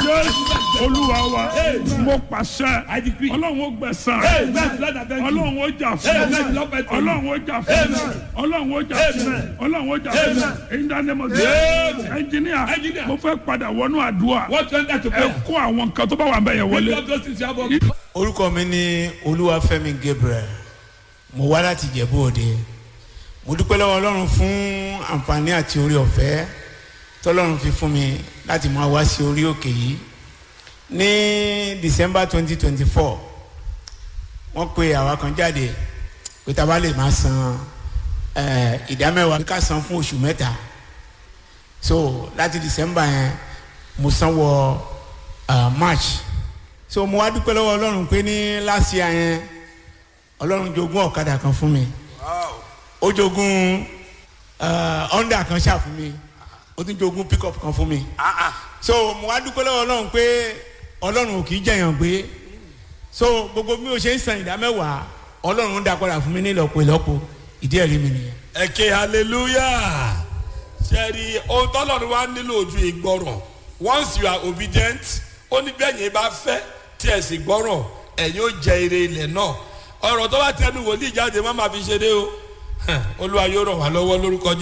jésù olúwa wa mo pàṣẹ I decree. ọlọ́run ó gbẹ̀sán Amen. Lord, I thank you. ọlọ́run ó jà fún Amen. Lord, I thank you. ọlọ́run ó jà fún Amen. ọlọ́run ó jà fún Amen. ọlọ́run ó jà fún Amen. in the name of Amen. Jesus ẹnjìníà Engineer. mo fẹ́ padà wọnú àdúrà What went that to ẹ prayer? kó àwọn nǹkan tó bá wà ń bẹ̀ yẹn Lift wọlé. up those things you have on. orúkọ mi ní olúwafẹ́mi gabriel mo wá láti ìjẹ̀bú òde mo dúpẹ́ lọ́wọ́ ọlọ́run fún àǹfààní àti orí ọ̀fẹ́ tọ́lọ́run fi fún mi láti máa wá sí orí òkè yìí ní december twenty twenty four wọ́n pe àwa kan jáde pé tá a bá lè máa san eh, ìdámẹ́wàá ká san fún oṣù mẹ́ta so láti december yẹn mo san wọ uh, march so mo wá dúpẹ́ lọ́wọ́ ọlọ́run pé ní last year yẹn ọlọ́run jogún ọ̀kadà kan fún mi ó jogún uh, honda kan ṣáà fún mi ó tún jogún pickup kan fún mi so mo wá dúpẹ́ lọ́wọ́ ọlọ́run pé ọlọ́run ò kì í jẹ̀yàn gbé so gbogbo bí o ṣe ń san ìdá mẹ́wàá ọlọ́run ń dá padà fún mi ní ìlọ́po ìlọ́po ìdí ẹ̀rí mi nìyẹn. ẹ ké hallelujah sẹ́ẹ̀rì ohun tọ́lọ́run wá nílò ojú ìgbọràn once you are obedient ó ní bẹ́ẹ̀ yẹn bá fẹ́ tí ẹ̀ sì gbọ́ràn ẹ̀yin ó jẹ ire ilẹ̀ náà ọ̀rọ̀ tó bá tẹnu wòlíì jáde má máa fi ṣeré o olúwa yóò ràn wá lọ́wọ́ lórúkọ